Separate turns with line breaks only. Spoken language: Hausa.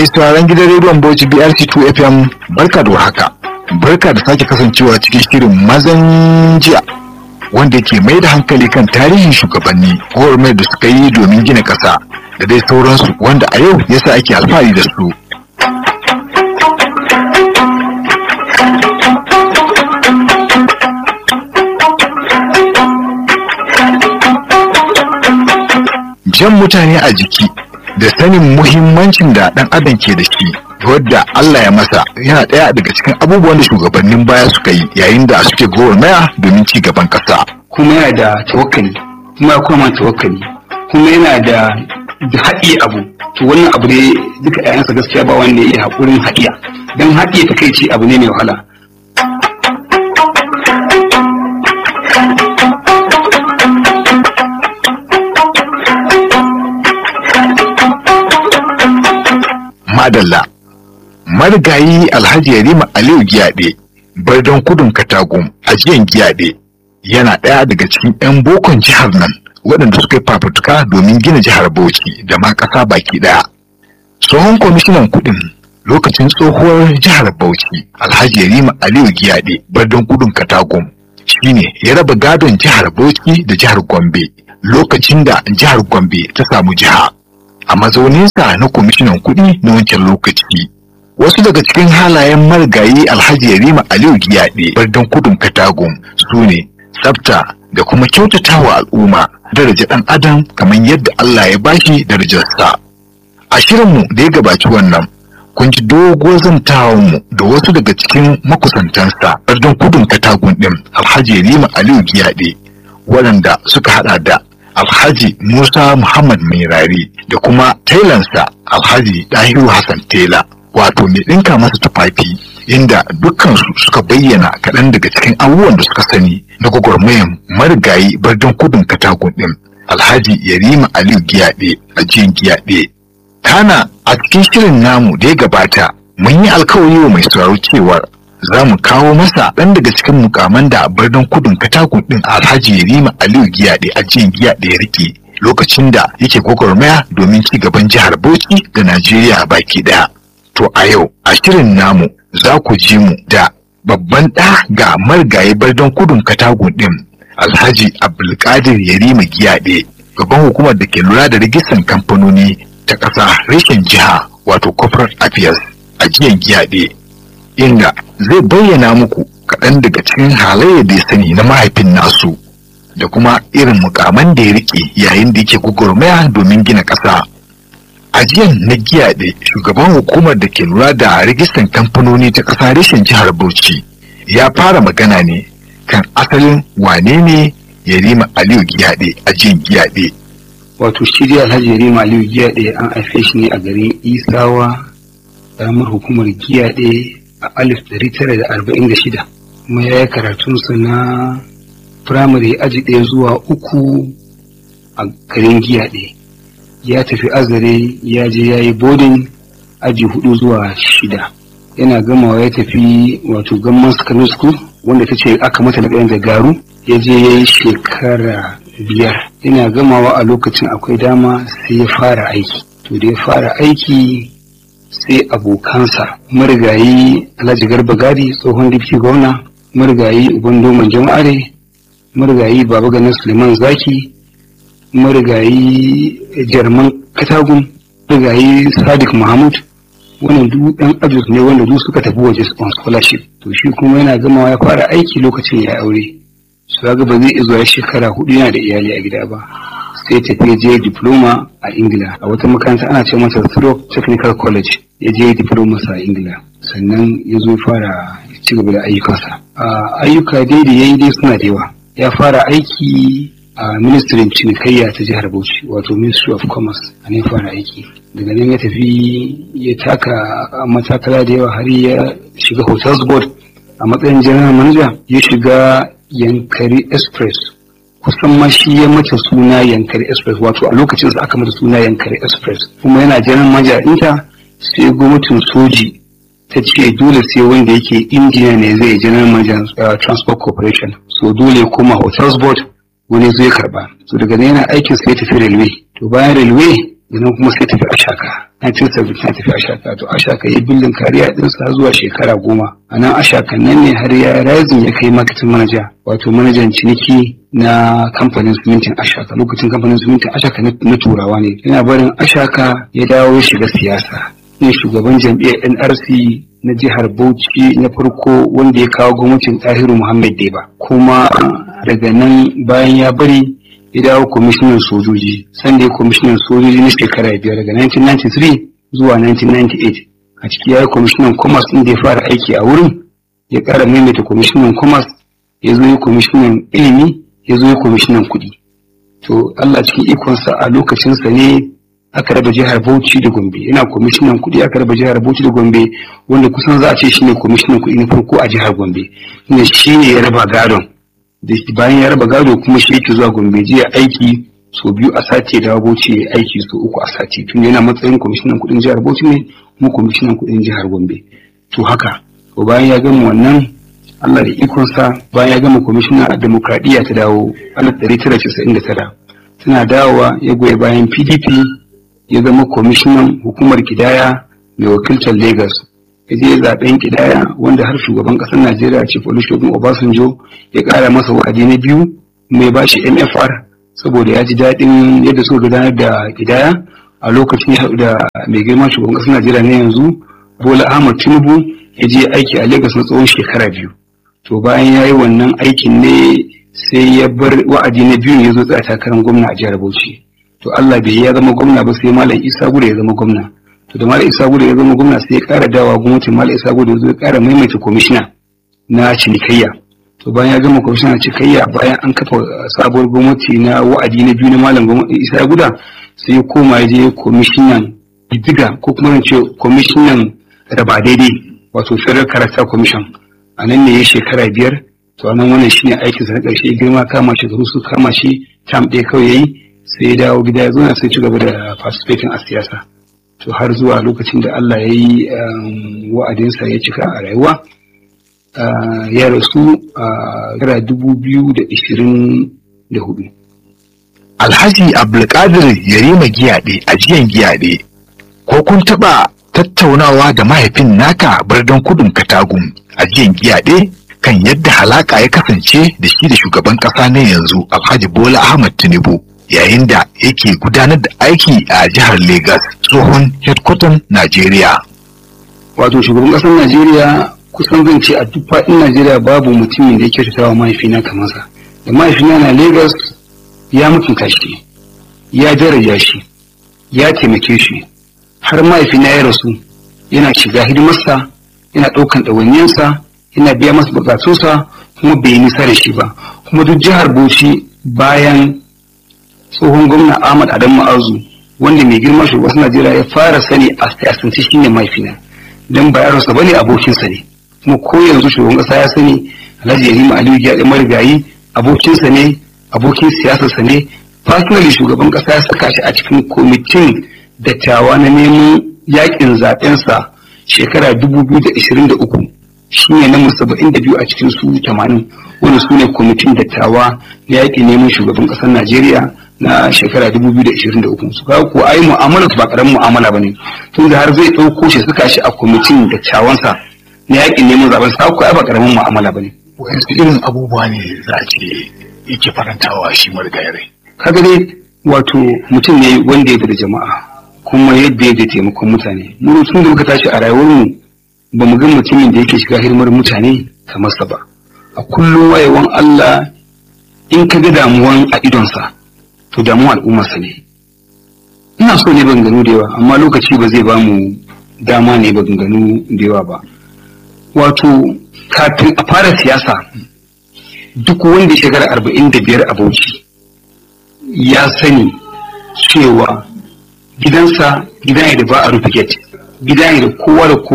Mai sauraron gidan rediyon Bauchi BRC2 FM barka da haka. Barka da sake kasancewa cikin shirin mazan jiya wanda ke mai da hankali kan tarihin shugabanni mai da suka yi domin gina ƙasa da dai sauransu wanda a yau yasa ake alfahari da su. jan mutane a jiki da sanin muhimmancin da ɗan adam ke da shi wadda Allah ya masa yana ɗaya daga cikin abubuwan da shugabannin baya suka yi yayin da suke gwagwarmaya domin ci gaban ƙasa.
kuma yana da tawakkali kuma ya koma tawakkali kuma yana da da haɗiye abu to wannan abu ne duka ƴaƴansa gaskiya ba wanda ya iya haƙurin haɗiya don haɗiye ta kai ce abu ne mai wahala
Madalla marigayi Alhaji Yarima Aliyu Giyaɗe Bardon Kudun Katagum ajiyan Giyaɗe yana ɗaya daga cikin 'yan bokon jihar nan waɗanda suka yi fafutuka domin gina jihar Bauchi da ma ƙasa baki ɗaya. Tsohon kwamishinan kuɗin lokacin tsohuwar jihar Bauchi Alhaji Yarima Aliyu Giyaɗe Bardon Kudun Katagum shine ya raba gadon jihar Bauchi da jihar Gombe lokacin da jihar Gombe ta samu jiha. a mazauninsa na kwamishinan kuɗi na wancan lokaci. Wasu daga cikin halayen marigayi Alhaji Yarima Aliyu Giyaɗe bardan kudun Katagum su ne tsafta da kuma kyautatawa al'umma daraja ɗan adam kamar yadda Allah ya bashi darajarsa. A shirinmu da ya gabaci wannan kun ji doguwar zantawarmu da wasu daga cikin makusantansa bardan kudun Katagum ɗin Alhaji Yarima Aliyu Giyaɗe waɗanda suka haɗa da Alhaji Musa Muhammad Mairari da kuma tailansa Alhaji Dahiru Hassan Tela wato mai ɗinka masa tufafi inda dukkansu suka bayyana kaɗan daga cikin abubuwan da suka sani na gwagwarmayan marigayi bardon kudin katakon ɗin Alhaji Yarima Aliyu Giyaɗe a jiyan Giyaɗe. Kana a cikin shirin namu da ya gabata mun yi alkawari wa mai sauraro cewar za mu kawo masa ɗan daga cikin mukaman da birnin kudin katakun ɗin alhaji yarima aliyu giyaɗe a jiyan giyaɗe ya rike lokacin da yake gwagwarmaya domin ci gaban jihar bauchi da najeriya baki ɗaya to a yau a shirin namu za ku ji mu da babban ɗa ga marigayi birnin kudin katakun ɗin alhaji abdulkadir yarima giyaɗe gaban hukumar da ke lura da rijistan kamfanoni ta ƙasa reshen jiha wato corporate affairs a jiyan giyaɗe inda zai bayyana muku kaɗan daga cikin halayyar da ya sani na mahaifin nasu da kuma irin mukaman da ya rike yayin da yake gugurmaya domin gina ƙasa. Ajiyan na giyaɗe shugaban hukumar da ke lura da rijistan kamfanoni ta ƙasa reshen jihar Bauchi ya fara magana ne kan asalin wane ne Yarima Aliyu Giyaɗe ajiyan giyaɗe.
wato shi dai alhaji yarima aliyu giyaɗe an haife shi ne a garin isawa ƙaramar hukumar giyaɗe a alif ɗari tara da arba'in da shida kuma ya yi karatunsa na firamare aji ɗaya zuwa uku a garin giyaɗe ya tafi azare ya je ya yi bodin aji hudu zuwa shida yana gamawa ya tafi wato gamman secondary school wanda ta ce aka mata na da garu ya je ya yi shekara biyar yana gamawa a lokacin akwai dama sai ya fara aiki to da ya fara aiki sai abokansa marigayi alhaji garba gadi tsohon dipti gwamna marigayi uban doman jama'are marigayi baba ganin suleiman zaki marigayi jarman katagun marigayi sadiq mahmud wannan duk ɗan ajus ne wanda duk suka tafi waje on scholarship to shi kuma yana gamawa ya fara aiki lokacin ya aure su ga ba zai iya zuwa shekara hudu yana da iyali a gida ba sai tafi je diploma a ingila a wata makaranta ana ce masa Thurop technical college ya je diploma a ingila sannan ya zo fara ci gaba da ayyukansa ayyuka dai da yayi dai suna da yawa ya fara aiki a ministrin cinikayya ta jihar bauchi wato ministry of commerce a ne fara aiki daga nan ya tafi ya taka matakala da yawa har ya shiga hotels board a matsayin general manager ya shiga yankari express kusan ma shi ya mata suna yankari express wato a lokacin sa aka mata suna yankari express kuma yana general manager ɗinta sai gwamnatin soji ta ce dole sai wanda yake injiniya ne zai general manager uh, transport corporation so dole ya koma hotels board wani zai karba so daga nan yana aikin sai ya tafi railway to bayan railway nan kuma sai tafi ashaka 1970 tafi ashaka to ashaka ya billin kariya ɗinsa zuwa shekara goma a nan ashaka nan ne har ya razin ya kai marketing manager wato manajan ciniki na kamfanin simintin ashaka lokacin kamfanin simintin ashaka na turawa ne yana barin ashaka ya dawo ya shiga siyasa ne shugaban jam'iyyar nrc na jihar bauchi na farko wanda ya kawo gwamnatin tahiru muhammad deba kuma daga nan bayan ya bari ya dawo kwamishinan sojoji sanda ya kwamishinan sojoji na shekara biyar daga 1993 zuwa 1998 a ciki ya yi kwamishinan commerce inda ya fara aiki a wurin ya ƙara maimaita kwamishinan commerce ya zo yi kwamishinan ilimi ya zo yi kwamishinan kuɗi to allah cikin ikonsa a lokacinsa ne aka raba jihar bauchi da gombe yana kwamishinan kuɗi aka raba jihar bauchi da gombe wanda kusan za a ce shine kwamishinan kuɗi na farko a jihar gombe ne shi ne ya raba gadon bayan ya raba gado kuma shi yake zuwa gombe jiya aiki sau biyu a sati da bauchi ya aiki sau uku a sati tun yana matsayin kwamishinan kudin jihar bauchi ne kuma kwamishinan kudin jihar gombe to haka to bayan ya gama wannan allah da ikonsa bayan ya gama kwamishina a demokradiyya ta dawo alif ɗari tara casa'in da tara tana dawowa ya goya bayan pdp ya zama kwamishinan hukumar kidaya mai wakiltar lagos ya je zaben kidaya wanda har shugaban kasar Najeriya Chief Olusegun Obasanjo ya kara masa wa'adi na biyu mai bashi MFR saboda ya ji daɗin yadda suka gudanar da kidaya a lokacin ya haɗu da mai girma shugaban kasar Najeriya na yanzu Bola Ahmad Tinubu ya je aiki a Lagos na tsawon shekara biyu to bayan ya yi wannan aikin ne sai ya bar wa'adi na biyu ya zo tsaya takarar gwamna a jihar Bauchi to Allah bai ya zama gwamna ba sai Malam Isa Gure ya zama gwamna to da Malam Isa Gudu ya zama gwamna sai ya ƙara dawa gwamnatin Malam Isa Gudu ya zo ya ƙara maimaita kwamishina na cinikayya to bayan ya gama kwamishina na cinikayya bayan an kafa sabuwar gwamnati na wa'adi na biyu na Malam Isa Guda sai ya koma ya je kwamishinan didiga ko kuma ce kwamishinan raba daidai wato Federal Character Commission a nan ne ya shekara biyar to nan wannan shine aikinsa na ƙarshe girma kama shi da su kama shi tam ɗaya kawai yayi sai ya dawo gida ya zo na sai ci gaba da participating a siyasa to har zuwa lokacin da Allah ya yi wa'adinsa ya cika a rayuwa ya rasu a gara dubu biyu da ishirin da hudu.
Alhaji Abdulkadir Yarima Giyaɗe a jiyan Giyaɗe, ko kun taɓa tattaunawa da mahaifin naka birnin kudin Katagum a jiyan Giyaɗe kan yadda halaka ya kasance da shi da shugaban ƙasa na yanzu Alhaji Bola Ahmad Tinubu. yayin da yake gudanar da aiki a jihar Legas tsohon headquarter Najeriya.
Wato shugaban ƙasar Najeriya kusan zan ce a duk faɗin Najeriya babu mutumin da yake kyautatawa mahaifina kamar sa. Da mahaifina na Legas ya mutunta shi, ya daraja shi, ya taimake shi, har mahaifina ya rasu yana shiga hidimarsa, yana ɗaukan ɗawainiyarsa, yana biya masa buƙatunsa kuma bai yi nisa da shi ba. Kuma duk jihar Bauchi bayan tsohon gwamna Ahmad Adam Ma'azu wanda mai girma shugaban Najeriya ya fara sani a siyasance shine mahaifina dan ba yaronsa bane abokinsa ne kuma ko yanzu shugaban kasa ya sani Alhaji Yarima Aliyu ya dan marigayi abokinsa ne abokin siyasarsa ne personally shugaban kasa ya saka shi a cikin kwamitin dattawa na neman yakin zabensa shekara 2023 shine na musaba'in da biyu a cikin su 80 wanda su ne kwamitin dattawa na yakin neman shugaban kasar Najeriya na shekara 2023 su kawo ko ai mu'amala ba karamin mu'amala bane tun da har zai ɗauko shi suka shi a kwamitin da cawansa na yakin neman zaben sa ko ai ba karamin mu'amala bane
Wayansu irin abubuwa ne za a ce yake farantawa shi marigayi
kaga dai wato mutum ne wanda ya da jama'a kuma yadda ya da taimakon mutane mu tun da muka tashi a rayuwar mu ba mu ga mutumin da yake shiga hidimar mutane kamar sa ba a kullum wayewan Allah in ka ga damuwan a idonsa to damuwa al'ummarsa ne ina so ne ban gano da yawa amma lokaci ba zai ba mu dama ne ban gano da yawa ba wato kafin a fara siyasa duk wanda shekara arba'in da biyar a bauchi ya sani cewa gidansa gida ne da ba a rufe gate gida ne da kowa da kowa